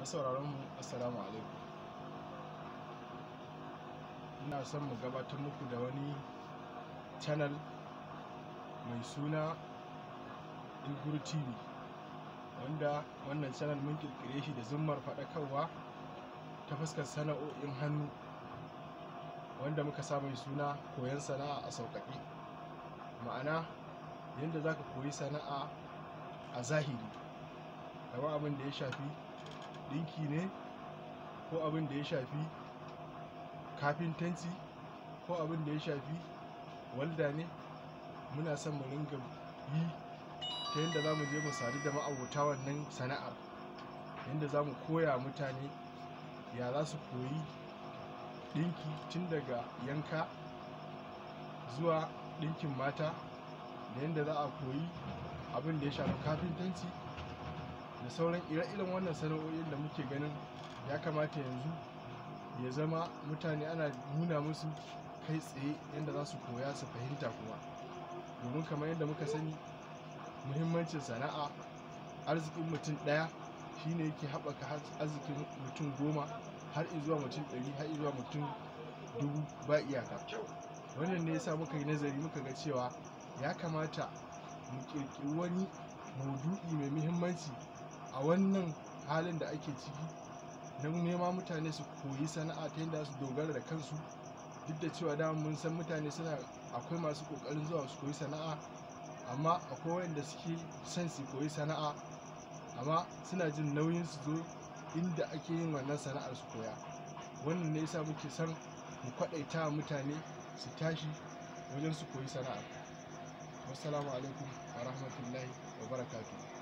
masauraran mu assalamu alaikum ina son mu gabatar muku da wani channel mai suna ilguru tv wanda wannan channel mun kirkire shi da zummar faɗakarwa ta fuskar sana'o'in hannu wanda muka sa mai suna koyon sana'a a sauƙaƙe ma'ana yadda za ka koyi sana'a a zahiri kamar abin da ya shafi ɗinki ne ko abin da ya shafi kafintanci ko abin da ya shafi walda ne muna son mu ringa yi ta yadda za mu je mu sadu da ma'abota wannan sana'ar yadda za mu koya mutane ya za su koyi ɗinki tun daga yanka zuwa ɗinkin mata da yadda za a koyi abin da ya shafi kafintanci da sauran ire-iren wannan sana'o'in da muke ganin ya kamata yanzu ya zama mutane ana nuna musu kai tsaye yadda za su koya su fahimta kuma domin kamar yadda muka sani muhimmancin sana'a arzikin mutum ɗaya shine yake haɓaka arzikin mutum goma har zuwa mutum ɗari har zuwa mutum dubu ba iyaka wannan ne yasa muka yi nazari muka ga cewa ya kamata mu ƙirƙiri wani maudu'i mai muhimmanci a wannan halin da ake ciki na nema mutane su koyi sana'a ta yadda su dogara da kansu duk da cewa dama mun san mutane suna akwai masu kokarin zuwa su koyi sana'a amma akwai wanda suke son su koyi sana'a amma suna jin nauyin su zo inda ake yin wannan sana'ar su koya wannan ne yasa muke son mu kwaɗaita mutane su tashi wajen su koyi sana'a wassalamu alaikum wa rahmatullahi wa barakatuh